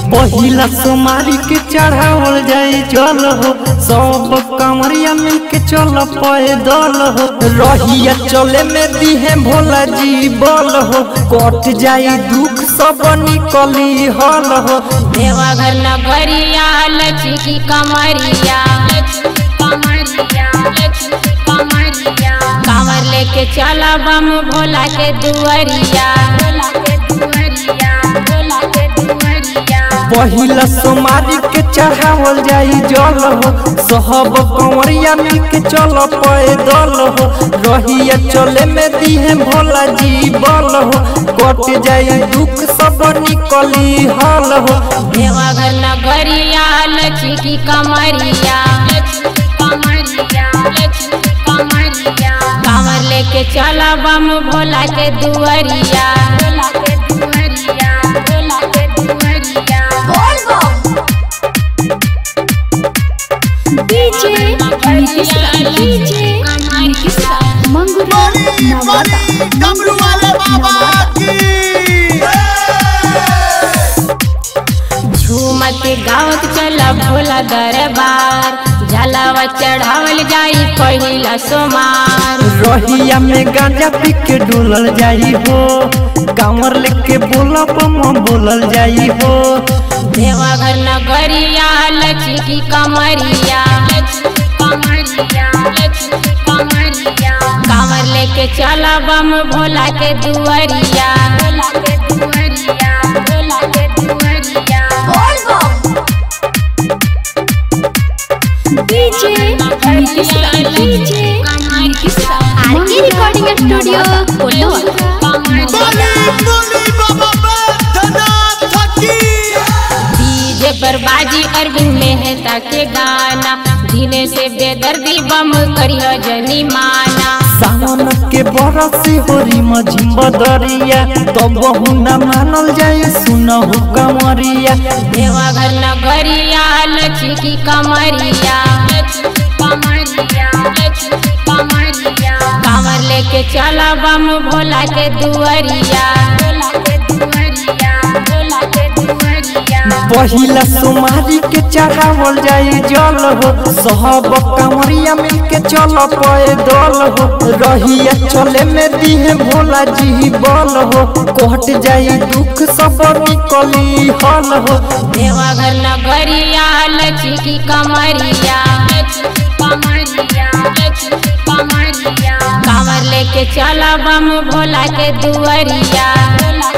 पहिला सोमारी के चढ़ावल जाई जल हो सब कमरिया मिल के चल पैदल हो रहिया चले में दिहे भोला जी बल हो कट जाई दुख सब निकली हल हो देवघर नगरिया लक्ष्मी कमरिया कांवर लेके चला बम भोला के दुआरिया पहिला सोमारी के चढ़ावल जाई जल हो सब कंवरिया मिल के चल पैदल हो रहिया चले में दिहे भोला जी बल हो कट जाई दुख सब निकली हल हो देवघर नगरिया लक्ष्मी कमरिया कांवर लेके चला बम भोला के दुआरिया डीजे नीतीशा डीजे नीतीशा मंगुरा नवादा डमरू वाले बाबा की झूमत गावत चला भोला दरबार जलावा चढ़ावल जाई पहिला सोमार रहिया में गांजा पी के डुलल जाई हो कांवर लेके बोला बम बोलल जाई हो देवघर नगरिया लक्ष्मी कमरिया कांवर लेके चला बम भोला के दुआरिया DJ Nitisha DJ Nitisha RK recording studio Kolhapur बोली बोली बाबा बैद्यनाथ की डीजे पर बाजी अरविंद मेहता के गाना धीने से बेदर्दी बम करियो जनी माना सावन के बरसी होरी मझिम बदरिया तब न मानल जाई सुनहु कंवरिया देवघर नगरिया लक्ष्मी कमरिया कांवर लेके चला बम भोला के दुआरिया पहिला सोमारी के चढ़ावल जाई जल हो सब कंवरिया मिल के चल पैदल हो रहिया चले में दिहे भोला जी बल हो कट जाई दुख सब निकली हल हो देवघर नगरिया लक्ष्मी कमरिया कांवर लेके चला बम भोला के दुआरिया